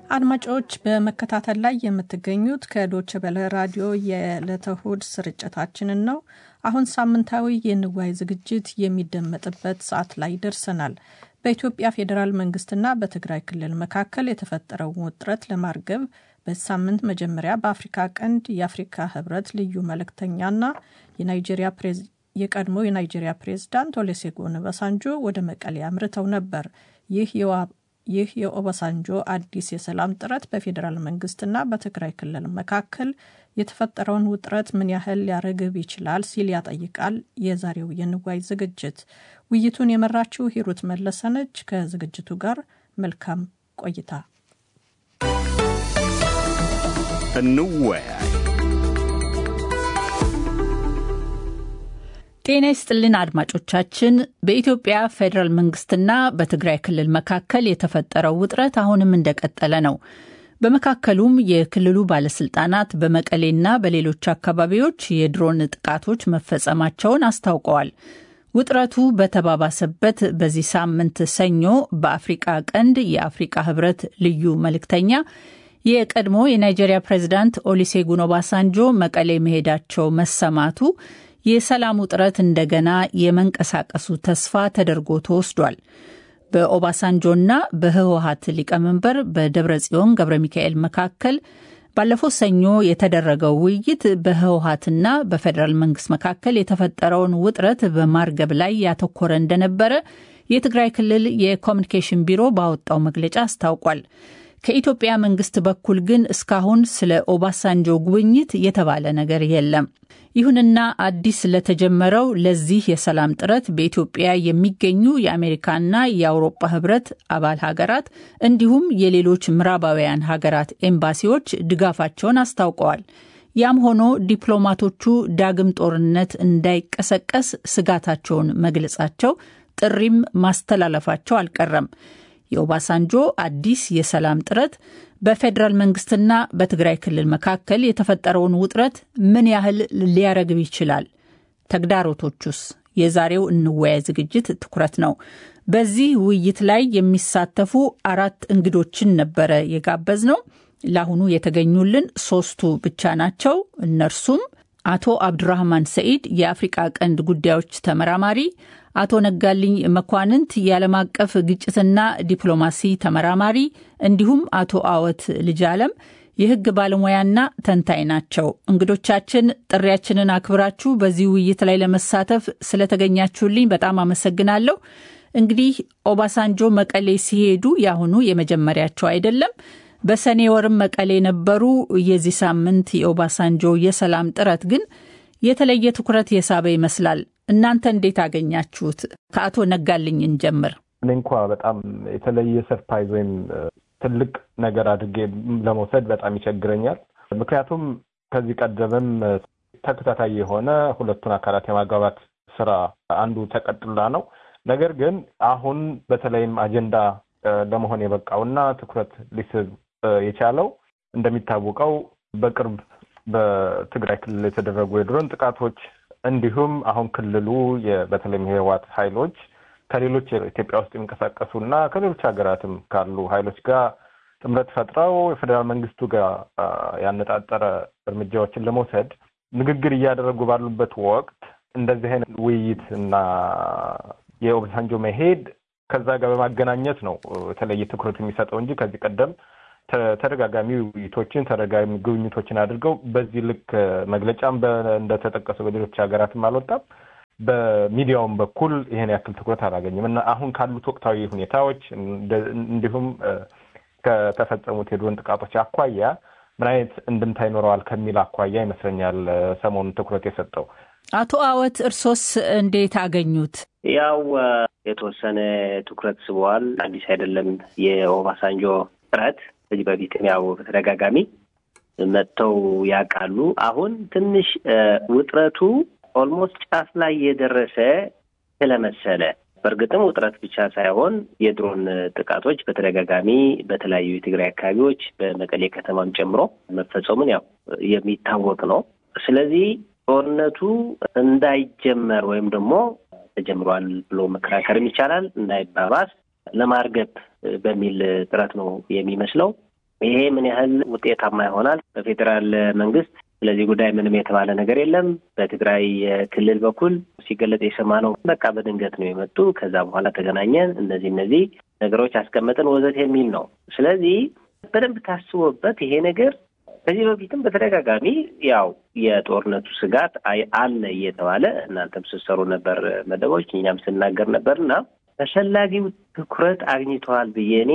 አድማጮች በመከታተል ላይ የምትገኙት ከዶች በለ ራዲዮ የዕለተ እሁድ ስርጭታችንን ነው። አሁን ሳምንታዊ የንዋይ ዝግጅት የሚደመጥበት ሰዓት ላይ ደርሰናል። በኢትዮጵያ ፌዴራል መንግስትና በትግራይ ክልል መካከል የተፈጠረውን ውጥረት ለማርገብ በሳምንት መጀመሪያ በአፍሪካ ቀንድ የአፍሪካ ህብረት ልዩ መልእክተኛና የናይጄሪያ የቀድሞ የናይጄሪያ ፕሬዝዳንት ኦሉሴጉን ኦባሳንጆ ወደ መቀሌ አምርተው ነበር። ይህ ይህ የኦባሳንጆ አዲስ የሰላም ጥረት በፌዴራል መንግስትና በትግራይ ክልል መካከል የተፈጠረውን ውጥረት ምን ያህል ሊያረግብ ይችላል ሲል ያጠይቃል የዛሬው የንዋይ ዝግጅት። ውይይቱን የመራችው ሂሩት መለሰነች። ከዝግጅቱ ጋር መልካም ቆይታ። እንወያይ። ጤና ይስጥልን አድማጮቻችን። በኢትዮጵያ ፌዴራል መንግስትና በትግራይ ክልል መካከል የተፈጠረው ውጥረት አሁንም እንደቀጠለ ነው። በመካከሉም የክልሉ ባለስልጣናት በመቀሌና በሌሎች አካባቢዎች የድሮን ጥቃቶች መፈጸማቸውን አስታውቀዋል። ውጥረቱ በተባባሰበት በዚህ ሳምንት ሰኞ በአፍሪቃ ቀንድ የአፍሪቃ ህብረት ልዩ መልእክተኛ የቀድሞ የናይጄሪያ ፕሬዚዳንት ኦሉሴጉን ኦባሳንጆ መቀሌ መሄዳቸው መሰማቱ የሰላሙ ጥረት እንደገና የመንቀሳቀሱ ተስፋ ተደርጎ ተወስዷል። በኦባሳንጆና በህወሀት ሊቀመንበር በደብረ ጽዮን ገብረ ሚካኤል መካከል ባለፈው ሰኞ የተደረገው ውይይት በህወሀትና በፌዴራል መንግስት መካከል የተፈጠረውን ውጥረት በማርገብ ላይ ያተኮረ እንደነበረ የትግራይ ክልል የኮሚኒኬሽን ቢሮ ባወጣው መግለጫ አስታውቋል። ከኢትዮጵያ መንግስት በኩል ግን እስካሁን ስለ ኦባሳንጆ ጉብኝት የተባለ ነገር የለም። ይሁንና አዲስ ለተጀመረው ለዚህ የሰላም ጥረት በኢትዮጵያ የሚገኙ የአሜሪካና የአውሮፓ ህብረት አባል ሀገራት እንዲሁም የሌሎች ምዕራባውያን ሀገራት ኤምባሲዎች ድጋፋቸውን አስታውቀዋል። ያም ሆኖ ዲፕሎማቶቹ ዳግም ጦርነት እንዳይቀሰቀስ ስጋታቸውን መግለጻቸው፣ ጥሪም ማስተላለፋቸው አልቀረም። የኦባሳንጆ አዲስ የሰላም ጥረት በፌዴራል መንግስትና በትግራይ ክልል መካከል የተፈጠረውን ውጥረት ምን ያህል ሊያረግብ ይችላል? ተግዳሮቶቹስ? የዛሬው እንወያይ ዝግጅት ትኩረት ነው። በዚህ ውይይት ላይ የሚሳተፉ አራት እንግዶችን ነበረ የጋበዝ ነው። ለአሁኑ የተገኙልን ሶስቱ ብቻ ናቸው። እነርሱም አቶ አብዱራህማን ሰኢድ የአፍሪቃ ቀንድ ጉዳዮች ተመራማሪ፣ አቶ ነጋልኝ መኳንንት የዓለም አቀፍ ግጭትና ዲፕሎማሲ ተመራማሪ እንዲሁም አቶ አወት ልጅ አለም የህግ ባለሙያና ተንታኝ ናቸው። እንግዶቻችን ጥሪያችንን አክብራችሁ በዚህ ውይይት ላይ ለመሳተፍ ስለተገኛችሁልኝ በጣም አመሰግናለሁ። እንግዲህ ኦባሳንጆ መቀሌ ሲሄዱ የአሁኑ የመጀመሪያቸው አይደለም። በሰኔ ወርም መቀሌ ነበሩ። የዚህ ሳምንት የኦባሳንጆ የሰላም ጥረት ግን የተለየ ትኩረት የሳበ ይመስላል። እናንተ እንዴት አገኛችሁት? ከአቶ ነጋልኝ እንጀምር። እኔ እንኳ በጣም የተለየ ሰርፕራይዝ ወይም ትልቅ ነገር አድርጌ ለመውሰድ በጣም ይቸግረኛል። ምክንያቱም ከዚህ ቀደምም ተከታታይ የሆነ ሁለቱን አካላት የማግባባት ስራ አንዱ ተቀጥላ ነው። ነገር ግን አሁን በተለይም አጀንዳ ለመሆን የበቃውና ትኩረት ሊስብ የቻለው እንደሚታወቀው በቅርብ በትግራይ ክልል የተደረጉ የድሮን ጥቃቶች እንዲሁም አሁን ክልሉ በተለይም የህወሓት ኃይሎች ከሌሎች ኢትዮጵያ ውስጥ የሚንቀሳቀሱ እና ከሌሎች ሀገራትም ካሉ ኃይሎች ጋር ጥምረት ፈጥረው የፌዴራል መንግስቱ ጋር ያነጣጠረ እርምጃዎችን ለመውሰድ ንግግር እያደረጉ ባሉበት ወቅት እንደዚህ አይነት ውይይት እና የኦባሳንጆ መሄድ ከዛ ጋር በማገናኘት ነው የተለየ ትኩረት የሚሰጠው እንጂ ከዚህ ቀደም ተደጋጋሚ ውይይቶችን ተደጋጋሚ ጉብኝቶችን አድርገው በዚህ ልክ መግለጫም እንደተጠቀሰው በሌሎች ሀገራትም አልወጣም። በሚዲያውም በኩል ይሄን ያክል ትኩረት አላገኝም እና አሁን ካሉት ወቅታዊ ሁኔታዎች እንዲሁም ከተፈጸሙት የድሮን ጥቃቶች አኳያ ምን አይነት እንድምታ ይኖረዋል ከሚል አኳያ ይመስለኛል ሰሞኑን ትኩረት የሰጠው። አቶ አወት እርሶስ እንዴት አገኙት? ያው የተወሰነ ትኩረት ስበዋል። አዲስ አይደለም የኦባሳንጆ ጥረት ከዚህ በፊትም ያው በተደጋጋሚ መጥተው ያውቃሉ። አሁን ትንሽ ውጥረቱ ኦልሞስት ጫፍ ላይ የደረሰ ስለመሰለ በእርግጥም ውጥረት ብቻ ሳይሆን የድሮን ጥቃቶች በተደጋጋሚ በተለያዩ የትግራይ አካባቢዎች በመቀሌ ከተማም ጨምሮ መፈጸሙን ያው የሚታወቅ ነው። ስለዚህ ጦርነቱ እንዳይጀመር ወይም ደግሞ ተጀምሯል ብሎ መከራከርም ይቻላል እንዳይባባስ ለማርገብ በሚል ጥረት ነው የሚመስለው። ይሄ ምን ያህል ውጤታማ ይሆናል? በፌዴራል መንግስት ስለዚህ ጉዳይ ምንም የተባለ ነገር የለም። በትግራይ ክልል በኩል ሲገለጽ የሰማነው በቃ በድንገት ነው የመጡ ከዛ በኋላ ተገናኘን፣ እነዚህ እነዚህ ነገሮች አስቀመጥን ወዘት የሚል ነው። ስለዚህ በደንብ ታስቦበት ይሄ ነገር ከዚህ በፊትም በተደጋጋሚ ያው የጦርነቱ ስጋት አለ እየተባለ እናንተም ስትሰሩ ነበር መደቦች፣ እኛም ስናገር ነበር እና ተፈላጊው ትኩረት አግኝተዋል ብዬ እኔ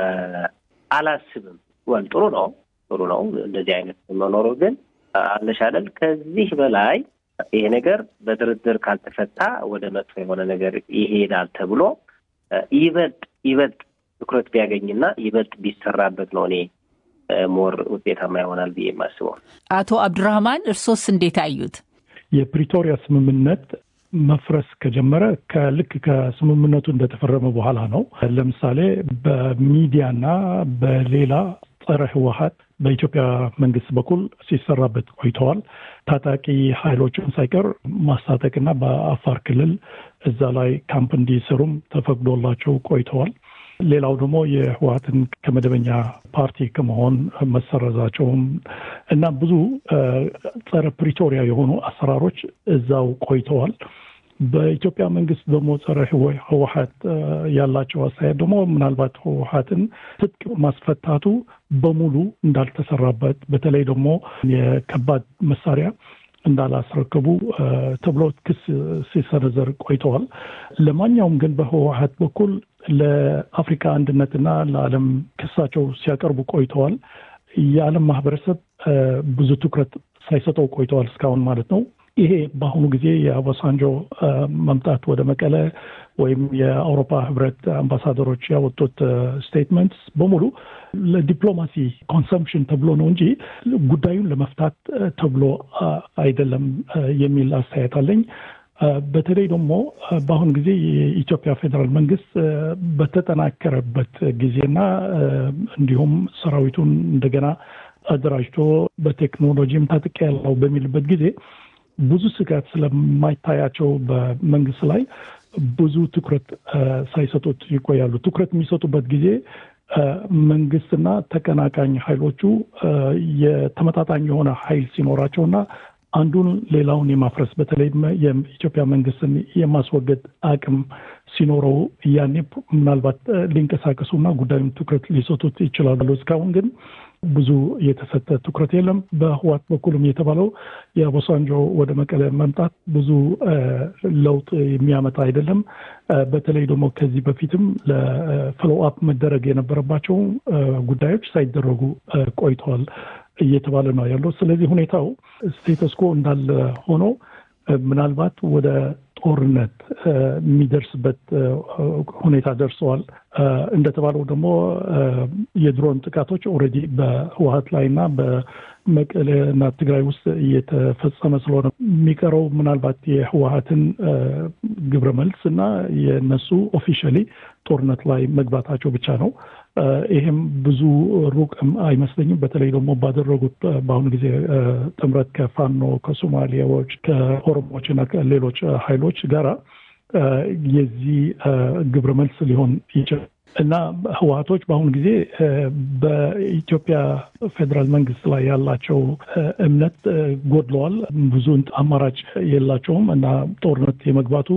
አላስብም። ወል ጥሩ ነው ጥሩ ነው እንደዚህ አይነት መኖሩ ግን አለሻለል ከዚህ በላይ ይሄ ነገር በድርድር ካልተፈታ ወደ መጥፎ የሆነ ነገር ይሄዳል ተብሎ ይበልጥ ይበልጥ ትኩረት ቢያገኝና ይበልጥ ቢሰራበት ነው እኔ ሞር ውጤታማ ይሆናል ብዬ የማስበው። አቶ አብዱራህማን እርሶስ እንዴት አዩት? የፕሪቶሪያ ስምምነት መፍረስ ከጀመረ ከልክ ከስምምነቱ እንደተፈረመ በኋላ ነው። ለምሳሌ በሚዲያና በሌላ ጸረ ህወሀት በኢትዮጵያ መንግስት በኩል ሲሰራበት ቆይተዋል። ታጣቂ ኃይሎችን ሳይቀር ማስታጠቅና በአፋር ክልል እዛ ላይ ካምፕ እንዲሰሩም ተፈቅዶላቸው ቆይተዋል። ሌላው ደግሞ የህወሀትን ከመደበኛ ፓርቲ ከመሆን መሰረዛቸውም እና ብዙ ጸረ ፕሪቶሪያ የሆኑ አሰራሮች እዛው ቆይተዋል። በኢትዮጵያ መንግስት ደግሞ ጸረ ህወሀት ያላቸው አስተያየት ደግሞ ምናልባት ህወሀትን ትጥቅ ማስፈታቱ በሙሉ እንዳልተሰራበት በተለይ ደግሞ የከባድ መሳሪያ እንዳላስረከቡ ተብሎ ክስ ሲሰነዘር ቆይተዋል። ለማንኛውም ግን በህወሀት በኩል ለአፍሪካ አንድነትና ለዓለም ክሳቸው ሲያቀርቡ ቆይተዋል። የዓለም ማህበረሰብ ብዙ ትኩረት ሳይሰጠው ቆይተዋል እስካሁን ማለት ነው። ይሄ በአሁኑ ጊዜ የኦባሳንጆ መምጣት ወደ መቀለ ወይም የአውሮፓ ህብረት አምባሳደሮች ያወጡት ስቴትመንትስ በሙሉ ለዲፕሎማሲ ኮንሰምፕሽን ተብሎ ነው እንጂ ጉዳዩን ለመፍታት ተብሎ አይደለም የሚል አስተያየት አለኝ። በተለይ ደግሞ በአሁኑ ጊዜ የኢትዮጵያ ፌዴራል መንግስት በተጠናከረበት ጊዜና እንዲሁም ሰራዊቱን እንደገና አደራጅቶ በቴክኖሎጂም ታጥቅ ያለው በሚልበት ጊዜ ብዙ ስጋት ስለማይታያቸው በመንግስት ላይ ብዙ ትኩረት ሳይሰጡት ይቆያሉ። ትኩረት የሚሰጡበት ጊዜ መንግስትና ተቀናቃኝ ኃይሎቹ የተመጣጣኝ የሆነ ኃይል ሲኖራቸውና አንዱን ሌላውን የማፍረስ በተለይም የኢትዮጵያ መንግስትን የማስወገድ አቅም ሲኖረው ያኔ ምናልባት ሊንቀሳቀሱና ጉዳዩን ትኩረት ሊሰጡት ይችላሉ። እስካሁን ግን ብዙ የተሰጠ ትኩረት የለም። በህዋት በኩልም የተባለው የኦባሳንጆ ወደ መቀለ መምጣት ብዙ ለውጥ የሚያመጣ አይደለም። በተለይ ደግሞ ከዚህ በፊትም ለፎሎ አፕ መደረግ የነበረባቸው ጉዳዮች ሳይደረጉ ቆይተዋል እየተባለ ነው ያለው። ስለዚህ ሁኔታው ስቴተስኮ እንዳለ ሆኖ ምናልባት ወደ ጦርነት የሚደርስበት ሁኔታ ደርሰዋል። እንደተባለው ደግሞ የድሮን ጥቃቶች ኦልሬዲ በህወሀት ላይ እና በመቀሌ እና ትግራይ ውስጥ እየተፈጸመ ስለሆነ የሚቀረው ምናልባት የህወሀትን ግብረ መልስ እና የነሱ ኦፊሻሊ ጦርነት ላይ መግባታቸው ብቻ ነው። ይሄም ብዙ ሩቅ አይመስለኝም። በተለይ ደግሞ ባደረጉት በአሁኑ ጊዜ ጥምረት ከፋኖ ከሶማሊያዎች፣ ከኦሮሞዎች እና ከሌሎች ኃይሎች ጋራ የዚህ ግብረ መልስ ሊሆን ይችላል እና ህወሀቶች በአሁኑ ጊዜ በኢትዮጵያ ፌዴራል መንግስት ላይ ያላቸው እምነት ጎድለዋል። ብዙ አማራጭ የላቸውም እና ጦርነት የመግባቱ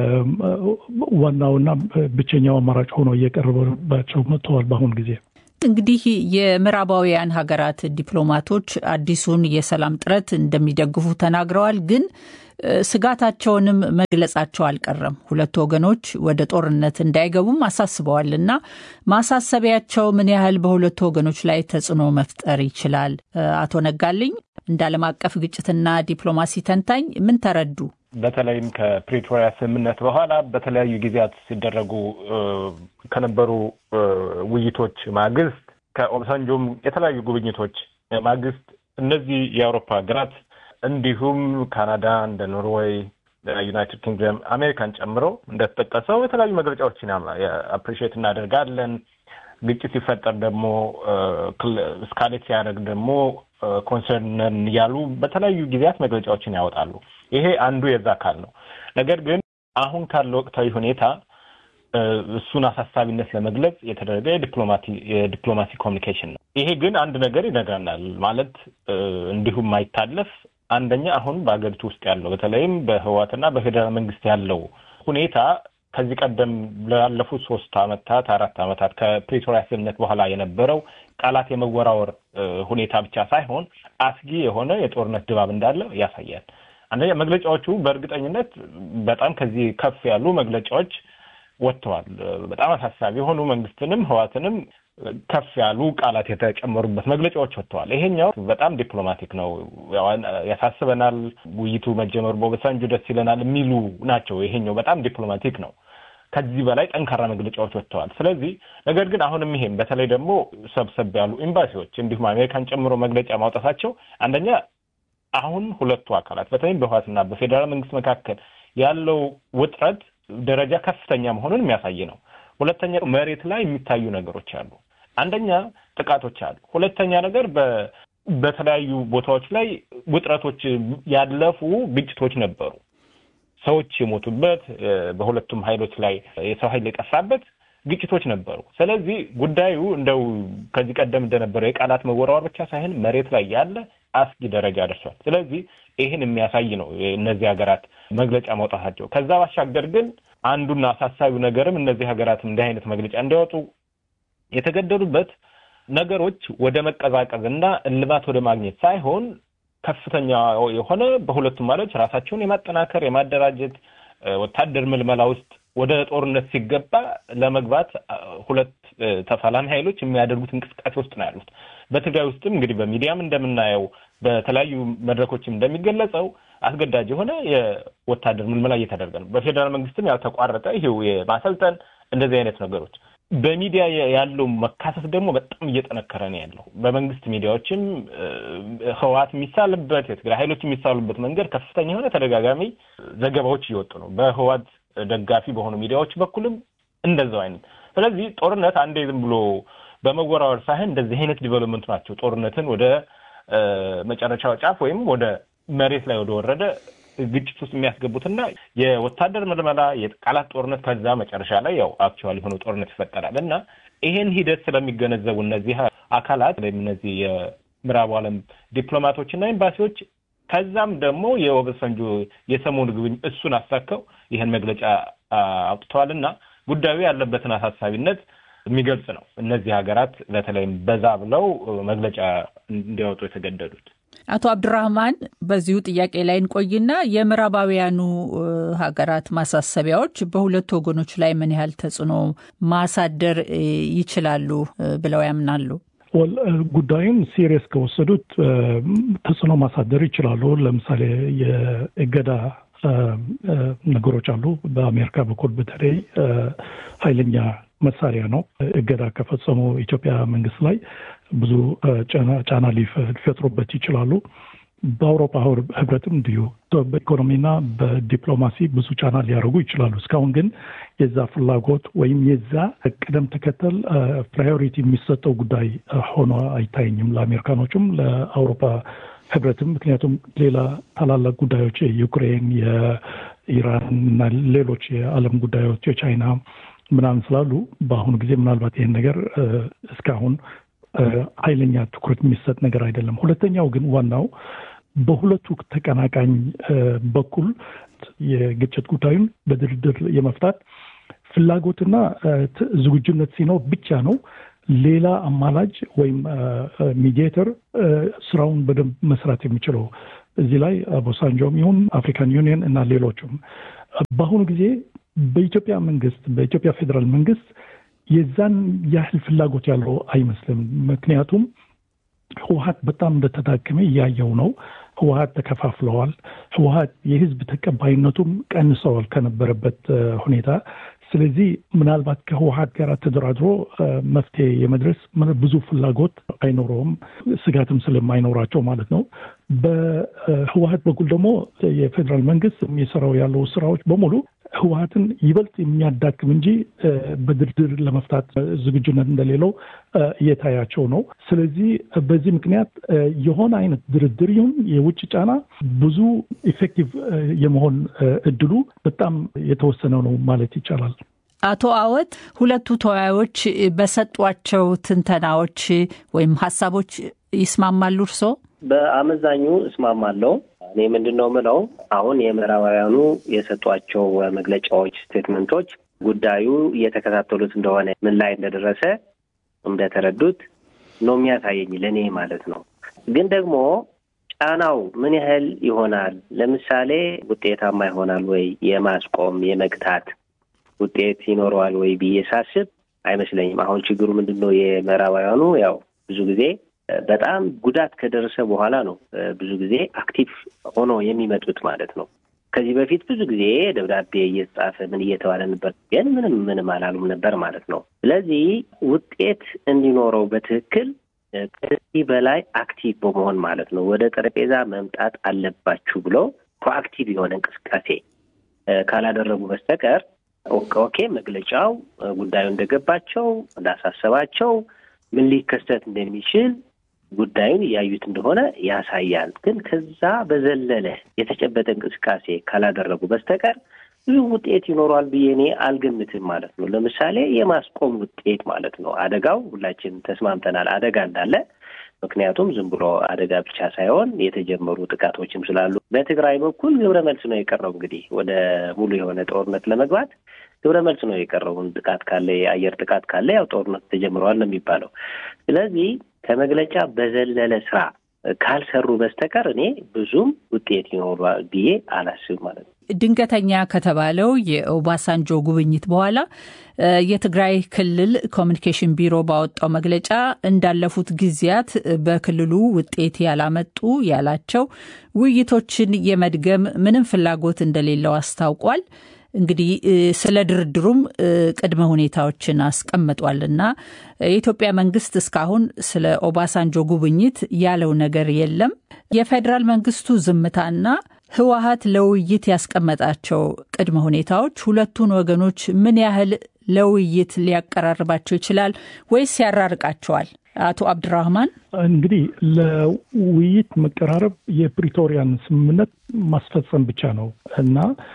ዋናውና ብቸኛው አማራጭ ሆኖ እየቀረበባቸው መጥተዋል በአሁኑ ጊዜ። እንግዲህ የምዕራባውያን ሀገራት ዲፕሎማቶች አዲሱን የሰላም ጥረት እንደሚደግፉ ተናግረዋል። ግን ስጋታቸውንም መግለጻቸው አልቀረም። ሁለቱ ወገኖች ወደ ጦርነት እንዳይገቡም አሳስበዋል እና ማሳሰቢያቸው ምን ያህል በሁለቱ ወገኖች ላይ ተጽዕኖ መፍጠር ይችላል? አቶ ነጋልኝ እንደ ዓለም አቀፍ ግጭትና ዲፕሎማሲ ተንታኝ ምን ተረዱ? በተለይም ከፕሪቶሪያ ስምምነት በኋላ በተለያዩ ጊዜያት ሲደረጉ ከነበሩ ውይይቶች ማግስት ከኦባሳንጆም የተለያዩ ጉብኝቶች ማግስት እነዚህ የአውሮፓ ሀገራት እንዲሁም ካናዳ እንደ ኖርዌይ፣ ዩናይትድ ኪንግደም፣ አሜሪካን ጨምሮ እንደተጠቀሰው የተለያዩ መግለጫዎችን አፕሪሺየት እናደርጋለን። ግጭት ሲፈጠር ደግሞ ስካሌት ሲያደርግ ደግሞ ኮንሰርንን እያሉ በተለያዩ ጊዜያት መግለጫዎችን ያወጣሉ። ይሄ አንዱ የዛ አካል ነው። ነገር ግን አሁን ካለው ወቅታዊ ሁኔታ እሱን አሳሳቢነት ለመግለጽ የተደረገ የዲፕሎማሲ ኮሚኒኬሽን ነው። ይሄ ግን አንድ ነገር ይነግረናል ማለት እንዲሁም ማይታለፍ አንደኛ አሁን በሀገሪቱ ውስጥ ያለው በተለይም በህወሓትና በፌዴራል መንግስት ያለው ሁኔታ ከዚህ ቀደም ላለፉት ሶስት አመታት አራት አመታት ከፕሪቶሪያ ስምምነት በኋላ የነበረው ቃላት የመወራወር ሁኔታ ብቻ ሳይሆን አስጊ የሆነ የጦርነት ድባብ እንዳለ ያሳያል። አንደኛ መግለጫዎቹ በእርግጠኝነት በጣም ከዚህ ከፍ ያሉ መግለጫዎች ወጥተዋል። በጣም አሳሳቢ የሆኑ መንግስትንም ህወሓትንም ከፍ ያሉ ቃላት የተጨመሩበት መግለጫዎች ወጥተዋል። ይሄኛው በጣም ዲፕሎማቲክ ነው፣ ያሳስበናል፣ ውይይቱ መጀመሩ በኦባሳንጆ ደስ ይለናል የሚሉ ናቸው። ይሄኛው በጣም ዲፕሎማቲክ ነው። ከዚህ በላይ ጠንካራ መግለጫዎች ወጥተዋል። ስለዚህ ነገር ግን አሁንም ይሄም በተለይ ደግሞ ሰብሰብ ያሉ ኤምባሲዎች እንዲሁም አሜሪካን ጨምሮ መግለጫ ማውጣታቸው አንደኛ አሁን ሁለቱ አካላት በተለይም በህወሓትና በፌዴራል መንግስት መካከል ያለው ውጥረት ደረጃ ከፍተኛ መሆኑን የሚያሳይ ነው። ሁለተኛ መሬት ላይ የሚታዩ ነገሮች አሉ። አንደኛ ጥቃቶች አሉ። ሁለተኛ ነገር በተለያዩ ቦታዎች ላይ ውጥረቶች ያለፉ ግጭቶች ነበሩ። ሰዎች የሞቱበት በሁለቱም ኃይሎች ላይ የሰው ኃይል የጠፋበት ግጭቶች ነበሩ። ስለዚህ ጉዳዩ እንደው ከዚህ ቀደም እንደነበረው የቃላት መወራወር ብቻ ሳይሆን መሬት ላይ ያለ አስጊ ደረጃ ደርሷል። ስለዚህ ይህን የሚያሳይ ነው እነዚህ ሀገራት መግለጫ ማውጣታቸው። ከዛ ባሻገር ግን አንዱና አሳሳቢው ነገርም እነዚህ ሀገራትም እንዲህ አይነት መግለጫ እንዲያወጡ የተገደዱበት ነገሮች ወደ መቀዛቀዝ እና እልባት ወደ ማግኘት ሳይሆን ከፍተኛ የሆነ በሁለቱም ማለት ራሳቸውን የማጠናከር የማደራጀት ወታደር ምልመላ ውስጥ ወደ ጦርነት ሲገባ ለመግባት ሁለት ተፋላሚ ኃይሎች የሚያደርጉት እንቅስቃሴ ውስጥ ነው ያሉት። በትግራይ ውስጥም እንግዲህ በሚዲያም እንደምናየው በተለያዩ መድረኮችም እንደሚገለጸው አስገዳጅ የሆነ የወታደር ምልመላ እየተደረገ ነው። በፌዴራል መንግስትም ያልተቋረጠ ይሄው የማሰልጠን እንደዚህ አይነት ነገሮች በሚዲያ ያለው መካሰስ ደግሞ በጣም እየጠነከረ ነው ያለው። በመንግስት ሚዲያዎችም ህወሓት የሚሳልበት የትግራይ ኃይሎች የሚሳሉበት መንገድ ከፍተኛ የሆነ ተደጋጋሚ ዘገባዎች እየወጡ ነው። በህወሓት ደጋፊ በሆኑ ሚዲያዎች በኩልም እንደዛው አይነት። ስለዚህ ጦርነት አንዴ ዝም ብሎ በመወራወር ሳይሆን እንደዚህ አይነት ዲቨሎፕመንት ናቸው ጦርነትን ወደ መጨረሻው ጫፍ ወይም ወደ መሬት ላይ ወደ ወረደ ግጭት ውስጥ የሚያስገቡትና የወታደር ምልመላ የቃላት ጦርነት ከዛ መጨረሻ ላይ ያው አክቹዋሊ የሆነው ጦርነት ይፈጠራል እና ይሄን ሂደት ስለሚገነዘቡ እነዚህ አካላት ወይም እነዚህ የምዕራቡ ዓለም ዲፕሎማቶችና ኤምባሲዎች ከዛም ደግሞ የኦባሳንጆ የሰሞኑ ግብኝ እሱን አሳከው ይህን መግለጫ አውጥተዋል እና ጉዳዩ ያለበትን አሳሳቢነት የሚገልጽ ነው። እነዚህ ሀገራት በተለይም በዛ ብለው መግለጫ እንዲያወጡ የተገደዱት። አቶ አብዱራህማን በዚሁ ጥያቄ ላይ እንቆይና የምዕራባውያኑ ሀገራት ማሳሰቢያዎች በሁለቱ ወገኖች ላይ ምን ያህል ተጽዕኖ ማሳደር ይችላሉ ብለው ያምናሉ? ጉዳዩን ሲሪየስ ከወሰዱት ተጽዕኖ ማሳደር ይችላሉ። ለምሳሌ የእገዳ ነገሮች አሉ። በአሜሪካ በኩል በተለይ ኃይለኛ መሳሪያ ነው። እገዳ ከፈጸሙ ኢትዮጵያ መንግስት ላይ ብዙ ጫና ሊፈጥሩበት ይችላሉ። በአውሮፓ ህብረትም እንዲሁ በኢኮኖሚና በዲፕሎማሲ ብዙ ጫና ሊያደርጉ ይችላሉ። እስካሁን ግን የዛ ፍላጎት ወይም የዛ ቅደም ተከተል ፕራዮሪቲ የሚሰጠው ጉዳይ ሆኖ አይታየኝም ለአሜሪካኖቹም ለአውሮፓ ህብረትም። ምክንያቱም ሌላ ታላላቅ ጉዳዮች የዩክሬን፣ የኢራን እና ሌሎች የዓለም ጉዳዮች የቻይና ምናምን ስላሉ በአሁኑ ጊዜ ምናልባት ይህን ነገር እስካሁን ኃይለኛ ትኩረት የሚሰጥ ነገር አይደለም። ሁለተኛው ግን ዋናው በሁለቱ ተቀናቃኝ በኩል የግጭት ጉዳዩን በድርድር የመፍታት ፍላጎትና ዝግጁነት ሲኖር ብቻ ነው ሌላ አማላጅ ወይም ሚዲየተር ስራውን በደንብ መስራት የሚችለው። እዚህ ላይ ቦሳንጆም ይሁን አፍሪካን ዩኒየን እና ሌሎቹም በአሁኑ ጊዜ በኢትዮጵያ መንግስት በኢትዮጵያ ፌዴራል መንግስት የዛን ያህል ፍላጎት ያለው አይመስልም። ምክንያቱም ህወሀት በጣም እንደተዳከመ እያየው ነው። ህወሀት ተከፋፍለዋል። ህወሀት የህዝብ ተቀባይነቱም ቀንሰዋል ከነበረበት ሁኔታ። ስለዚህ ምናልባት ከህወሀት ጋር ተደራድሮ መፍትሄ የመድረስ ብዙ ፍላጎት አይኖረውም፣ ስጋትም ስለማይኖራቸው ማለት ነው። በህወሀት በኩል ደግሞ የፌዴራል መንግስት የሚሰራው ያለው ስራዎች በሙሉ ህወሀትን ይበልጥ የሚያዳክም እንጂ በድርድር ለመፍታት ዝግጁነት እንደሌለው እየታያቸው ነው። ስለዚህ በዚህ ምክንያት የሆነ አይነት ድርድር ይሁን የውጭ ጫና ብዙ ኢፌክቲቭ የመሆን እድሉ በጣም የተወሰነ ነው ማለት ይቻላል። አቶ አወት ሁለቱ ተወያዮች በሰጧቸው ትንተናዎች ወይም ሀሳቦች ይስማማሉ? እርሶ? በአመዛኙ እስማማለሁ። እኔ ምንድን ነው ምለው አሁን የምዕራባውያኑ የሰጧቸው መግለጫዎች፣ ስቴትመንቶች ጉዳዩ እየተከታተሉት እንደሆነ ምን ላይ እንደደረሰ እንደተረዱት ነው የሚያሳየኝ ለእኔ ማለት ነው። ግን ደግሞ ጫናው ምን ያህል ይሆናል? ለምሳሌ ውጤታማ ይሆናል ወይ የማስቆም የመግታት ውጤት ይኖረዋል ወይ ብዬ ሳስብ አይመስለኝም። አሁን ችግሩ ምንድን ነው? የምዕራባውያኑ ያው ብዙ ጊዜ በጣም ጉዳት ከደረሰ በኋላ ነው ብዙ ጊዜ አክቲቭ ሆኖ የሚመጡት ማለት ነው። ከዚህ በፊት ብዙ ጊዜ ደብዳቤ እየተጻፈ ምን እየተባለ ነበር፣ ግን ምንም ምንም አላሉም ነበር ማለት ነው። ስለዚህ ውጤት እንዲኖረው በትክክል ከዚህ በላይ አክቲቭ በመሆን ማለት ነው ወደ ጠረጴዛ መምጣት አለባችሁ ብሎ ፕሮአክቲቭ የሆነ እንቅስቃሴ ካላደረጉ በስተቀር ኦኬ መግለጫው ጉዳዩ እንደገባቸው እንዳሳሰባቸው ምን ሊከሰት እንደሚችል ጉዳዩን እያዩት እንደሆነ ያሳያል። ግን ከዛ በዘለለ የተጨበጠ እንቅስቃሴ ካላደረጉ በስተቀር ብዙ ውጤት ይኖረዋል ብዬ እኔ አልገምትም ማለት ነው። ለምሳሌ የማስቆም ውጤት ማለት ነው። አደጋው ሁላችን ተስማምተናል አደጋ እንዳለ። ምክንያቱም ዝም ብሎ አደጋ ብቻ ሳይሆን የተጀመሩ ጥቃቶችም ስላሉ በትግራይ በኩል ግብረ መልስ ነው የቀረው። እንግዲህ ወደ ሙሉ የሆነ ጦርነት ለመግባት ግብረ መልስ ነው የቀረውን ጥቃት ካለ የአየር ጥቃት ካለ ያው ጦርነት ተጀምረዋል ነው የሚባለው። ስለዚህ ከመግለጫ በዘለለ ስራ ካልሰሩ በስተቀር እኔ ብዙም ውጤት ይኖሯል ብዬ አላስብም ማለት ነው። ድንገተኛ ከተባለው የኦባሳንጆ ጉብኝት በኋላ የትግራይ ክልል ኮሚኒኬሽን ቢሮ ባወጣው መግለጫ እንዳለፉት ጊዜያት በክልሉ ውጤት ያላመጡ ያላቸው ውይይቶችን የመድገም ምንም ፍላጎት እንደሌለው አስታውቋል። እንግዲህ ስለ ድርድሩም ቅድመ ሁኔታዎችን አስቀምጧል እና የኢትዮጵያ መንግስት እስካሁን ስለ ኦባሳንጆ ጉብኝት ያለው ነገር የለም። የፌዴራል መንግስቱ ዝምታና ህወሀት ለውይይት ያስቀመጣቸው ቅድመ ሁኔታዎች ሁለቱን ወገኖች ምን ያህል ለውይይት ሊያቀራርባቸው ይችላል ወይስ ያራርቃቸዋል? አቶ አብድራህማን እንግዲህ ለውይይት መቀራረብ የፕሪቶሪያን ስምምነት ማስፈጸም ብቻ ነው እና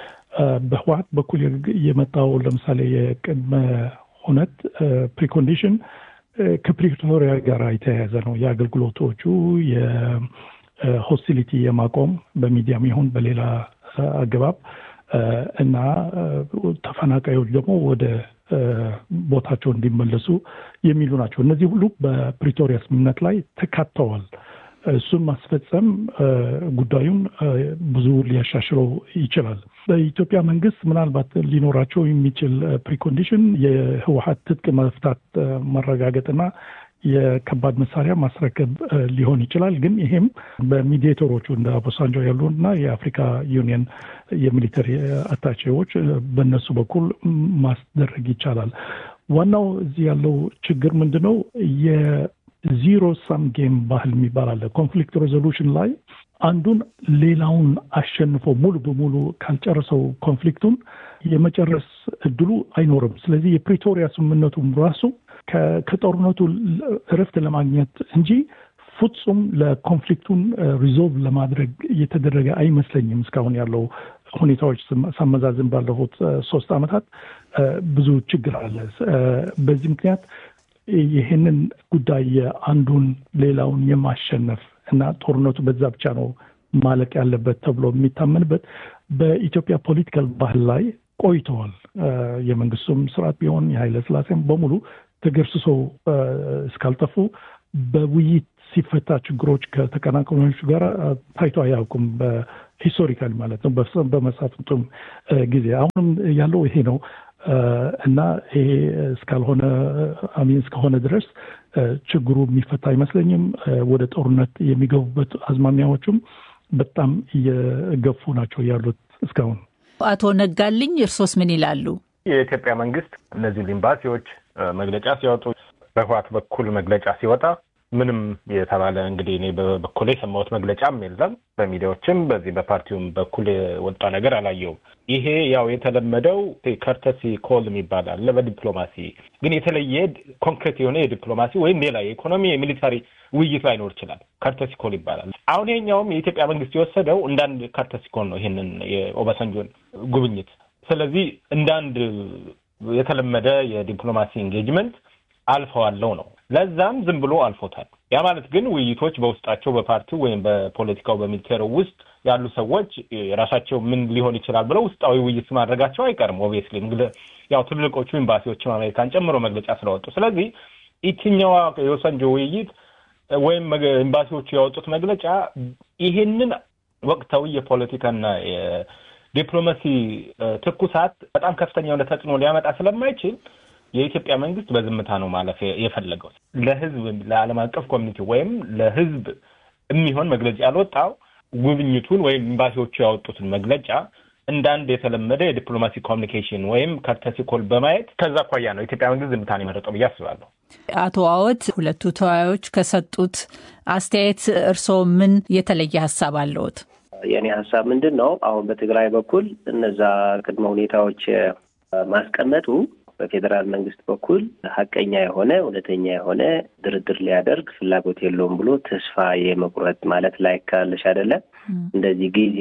በህወሀት በኩል የመጣው ለምሳሌ የቅድመ ሁነት ፕሪኮንዲሽን ከፕሪቶሪያ ጋር የተያያዘ ነው። የአገልግሎቶቹ የሆስቲሊቲ የማቆም በሚዲያም ይሁን በሌላ አገባብ እና ተፈናቃዮች ደግሞ ወደ ቦታቸው እንዲመለሱ የሚሉ ናቸው። እነዚህ ሁሉ በፕሪቶሪያ ስምምነት ላይ ተካተዋል። እሱን ማስፈጸም ጉዳዩን ብዙ ሊያሻሽለው ይችላል። በኢትዮጵያ መንግስት ምናልባት ሊኖራቸው የሚችል ፕሪኮንዲሽን የህወሀት ትጥቅ መፍታት ማረጋገጥና የከባድ መሳሪያ ማስረከብ ሊሆን ይችላል። ግን ይሄም በሚዲዬተሮቹ እንደ አቦሳንጆ ያሉ እና የአፍሪካ ዩኒየን የሚሊተሪ አታቼዎች በእነሱ በኩል ማስደረግ ይቻላል። ዋናው እዚህ ያለው ችግር ምንድን ነው? ዚሮ ሳም ጌም ባህል የሚባል አለ። ኮንፍሊክት ሬዞሉሽን ላይ አንዱን ሌላውን አሸንፎ ሙሉ በሙሉ ካልጨረሰው ኮንፍሊክቱን የመጨረስ እድሉ አይኖርም። ስለዚህ የፕሪቶሪያ ስምምነቱም ራሱ ከጦርነቱ እረፍት ለማግኘት እንጂ ፍጹም ለኮንፍሊክቱን ሪዞልቭ ለማድረግ እየተደረገ አይመስለኝም። እስካሁን ያለው ሁኔታዎች ሳመዛዝን ባለፉት ሶስት ዓመታት ብዙ ችግር አለ። በዚህ ምክንያት ይህንን ጉዳይ የአንዱን ሌላውን የማሸነፍ እና ጦርነቱ በዛ ብቻ ነው ማለቅ ያለበት ተብሎ የሚታመንበት በኢትዮጵያ ፖለቲካል ባህል ላይ ቆይተዋል። የመንግስቱም ስርዓት ቢሆን የኃይለ ስላሴም በሙሉ ተገርስሶ እስካልጠፉ በውይይት ሲፈታ ችግሮች ከተቀናቃኞቹ ጋር ታይቶ አያውቁም። በሂስቶሪካል ማለት ነው። በመሳፍንቱም ጊዜ አሁንም ያለው ይሄ ነው። እና ይሄ እስካልሆነ አሚን እስከሆነ ድረስ ችግሩ የሚፈታ አይመስለኝም። ወደ ጦርነት የሚገቡበት አዝማሚያዎቹም በጣም እየገፉ ናቸው ያሉት እስካሁን። አቶ ነጋልኝ እርሶስ ምን ይላሉ? የኢትዮጵያ መንግስት እነዚህ ኤምባሲዎች መግለጫ ሲወጡ በህወሓት በኩል መግለጫ ሲወጣ ምንም የተባለ እንግዲህ እኔ በበኩሌ የሰማሁት መግለጫም የለም። በሚዲያዎችም በዚህ በፓርቲውም በኩል የወጣ ነገር አላየውም። ይሄ ያው የተለመደው ከርተሲ ኮል የሚባል አለ በዲፕሎማሲ ግን የተለየ ኮንክሬት የሆነ የዲፕሎማሲ ወይም ሌላ የኢኮኖሚ የሚሊታሪ ውይይት ላይኖር ይችላል። ከርተሲ ኮል ይባላል። አሁን ይሄኛውም የኢትዮጵያ መንግስት የወሰደው እንዳንድ ከርተሲ ኮል ነው ይሄንን የኦባሳንጆን ጉብኝት። ስለዚህ እንዳንድ የተለመደ የዲፕሎማሲ ኤንጌጅመንት አልፈዋለው ነው። ለዛም ዝም ብሎ አልፎታል። ያ ማለት ግን ውይይቶች በውስጣቸው በፓርቲው ወይም በፖለቲካው በሚሊቴሩ ውስጥ ያሉ ሰዎች የራሳቸው ምን ሊሆን ይችላል ብለው ውስጣዊ ውይይት ማድረጋቸው አይቀርም። ኦብቪየስሊ ያው ትልልቆቹ ኤምባሲዎችም አሜሪካን ጨምሮ መግለጫ ስለወጡ፣ ስለዚህ የትኛዋ የወሰንጆ ውይይት ወይም ኤምባሲዎቹ ያወጡት መግለጫ ይሄንን ወቅታዊ የፖለቲካና የዲፕሎማሲ ትኩሳት በጣም ከፍተኛ የሆነ ተጽዕኖ ሊያመጣ ስለማይችል የኢትዮጵያ መንግስት በዝምታ ነው ማለፍ የፈለገው። ለህዝብ ለዓለም አቀፍ ኮሚኒቲ ወይም ለህዝብ የሚሆን መግለጫ ያልወጣው ጉብኝቱን ወይም ኤምባሲዎቹ ያወጡትን መግለጫ እንደ አንድ የተለመደ የዲፕሎማሲ ኮሚኒኬሽን ወይም ከርተሲ ኮል በማየት ከዛ አኳያ ነው የኢትዮጵያ መንግስት ዝምታን የመረጠው ብዬ አስባለሁ። አቶ አወት ሁለቱ ተወያዮች ከሰጡት አስተያየት እርስዎ ምን የተለየ ሀሳብ አለዎት? የእኔ ሀሳብ ምንድን ነው? አሁን በትግራይ በኩል እነዛ ቅድመ ሁኔታዎች ማስቀመጡ በፌዴራል መንግስት በኩል ሀቀኛ የሆነ እውነተኛ የሆነ ድርድር ሊያደርግ ፍላጎት የለውም ብሎ ተስፋ የመቁረጥ ማለት ላይ ካለሽ አይደለም እንደዚህ ጊዜ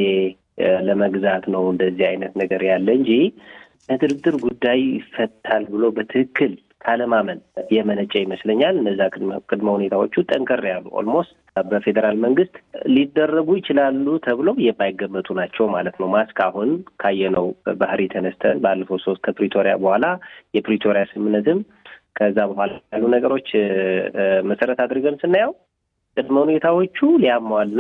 ለመግዛት ነው እንደዚህ አይነት ነገር ያለ እንጂ ለድርድር ጉዳይ ይፈታል ብሎ በትክክል ካለማመን የመነጨ ይመስለኛል። እነዛ ቅድመ ሁኔታዎቹ ጠንከር ያሉ ኦልሞስት በፌዴራል መንግስት ሊደረጉ ይችላሉ ተብለው የማይገመቱ ናቸው ማለት ነው። ማስክ አሁን ካየነው ባህሪ ተነስተን ባለፈው ሶስት ከፕሪቶሪያ በኋላ የፕሪቶሪያ ስምምነትም ከዛ በኋላ ያሉ ነገሮች መሰረት አድርገን ስናየው ቅድመ ሁኔታዎቹ ሊያሟላ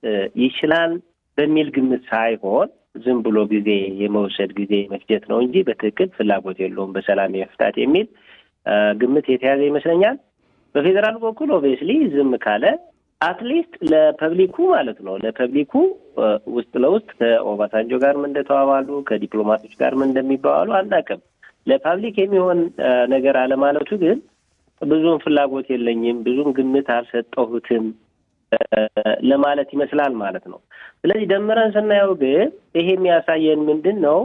ይችላል በሚል ግምት ሳይሆን ዝም ብሎ ጊዜ የመውሰድ ጊዜ መፍጀት ነው እንጂ በትክክል ፍላጎት የለውም በሰላም የመፍታት የሚል ግምት የተያዘ ይመስለኛል። በፌዴራል በኩል ኦብቪየስሊ ዝም ካለ አትሊስት ለፐብሊኩ ማለት ነው ለፐብሊኩ ውስጥ ለውስጥ ከኦባሳንጆ ጋር ምን እንደተባባሉ ከዲፕሎማቶች ጋር ምን እንደሚባባሉ አናውቅም። ለፓብሊክ የሚሆን ነገር አለማለቱ ግን ብዙም ፍላጎት የለኝም፣ ብዙም ግምት አልሰጠሁትም ለማለት ይመስላል ማለት ነው። ስለዚህ ደምረን ስናየው ግን ይሄ የሚያሳየን ምንድን ነው?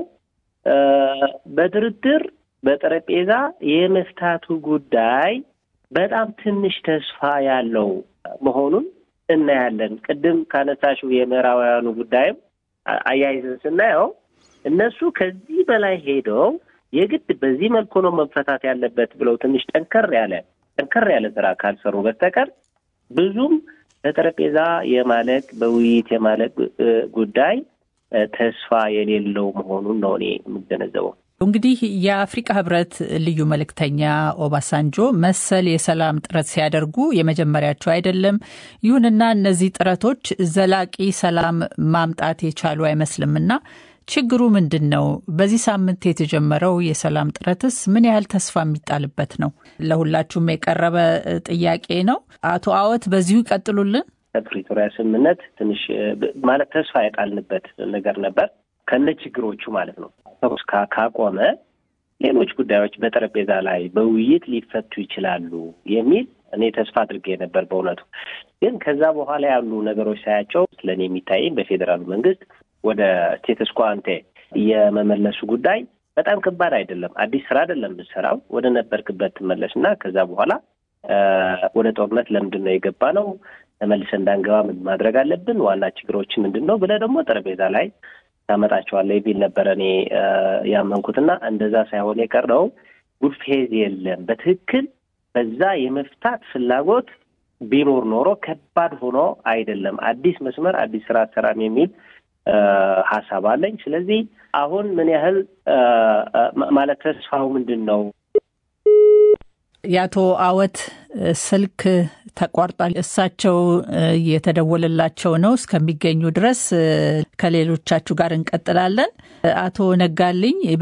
በድርድር በጠረጴዛ የመፍታቱ ጉዳይ በጣም ትንሽ ተስፋ ያለው መሆኑን እናያለን። ቅድም ካነሳሽው የምዕራባውያኑ ጉዳይም አያይዘን ስናየው እነሱ ከዚህ በላይ ሄደው የግድ በዚህ መልኩ ነው መፈታት ያለበት ብለው ትንሽ ጠንከር ያለ ጠንከር ያለ ስራ ካልሰሩ በስተቀር ብዙም በጠረጴዛ የማለቅ በውይይት የማለቅ ጉዳይ ተስፋ የሌለው መሆኑን ነው እኔ የምገነዘበው። እንግዲህ የአፍሪቃ ህብረት ልዩ መልእክተኛ ኦባሳንጆ መሰል የሰላም ጥረት ሲያደርጉ የመጀመሪያቸው አይደለም። ይሁንና እነዚህ ጥረቶች ዘላቂ ሰላም ማምጣት የቻሉ አይመስልምና ችግሩ ምንድን ነው? በዚህ ሳምንት የተጀመረው የሰላም ጥረትስ ምን ያህል ተስፋ የሚጣልበት ነው? ለሁላችሁም የቀረበ ጥያቄ ነው። አቶ አወት በዚሁ ይቀጥሉልን። ከፕሪቶሪያ ስምምነት ትንሽ ማለት ተስፋ የጣልንበት ነገር ነበር ከነ ችግሮቹ ማለት ነው። ተኩስ ካቆመ ሌሎች ጉዳዮች በጠረጴዛ ላይ በውይይት ሊፈቱ ይችላሉ የሚል እኔ ተስፋ አድርጌ ነበር። በእውነቱ ግን ከዛ በኋላ ያሉ ነገሮች ሳያቸው ስለኔ የሚታየኝ በፌዴራሉ መንግስት ወደ ስቴተስ ኳ አንቴ የመመለሱ ጉዳይ በጣም ከባድ አይደለም። አዲስ ስራ አይደለም የምትሰራው። ወደ ነበርክበት ትመለስ እና ከዛ በኋላ ወደ ጦርነት ለምንድን ነው የገባ ነው ተመልሰን እንዳንገባ ምን ማድረግ አለብን፣ ዋና ችግሮች ምንድን ነው ብለህ ደግሞ ጠረጴዛ ላይ ታመጣቸዋለህ የሚል ነበረ እኔ ያመንኩትና እንደዛ ሳይሆን የቀረው ጉድ ፌዝ የለም። በትክክል በዛ የመፍታት ፍላጎት ቢኖር ኖሮ ከባድ ሆኖ አይደለም። አዲስ መስመር አዲስ ስራ አሰራም የሚል ሀሳብ አለኝ። ስለዚህ አሁን ምን ያህል ማለት ተስፋው ምንድን ነው? የአቶ አወት ስልክ ተቋርጧል። እሳቸው የተደወለላቸው ነው። እስከሚገኙ ድረስ ከሌሎቻችሁ ጋር እንቀጥላለን። አቶ ነጋልኝ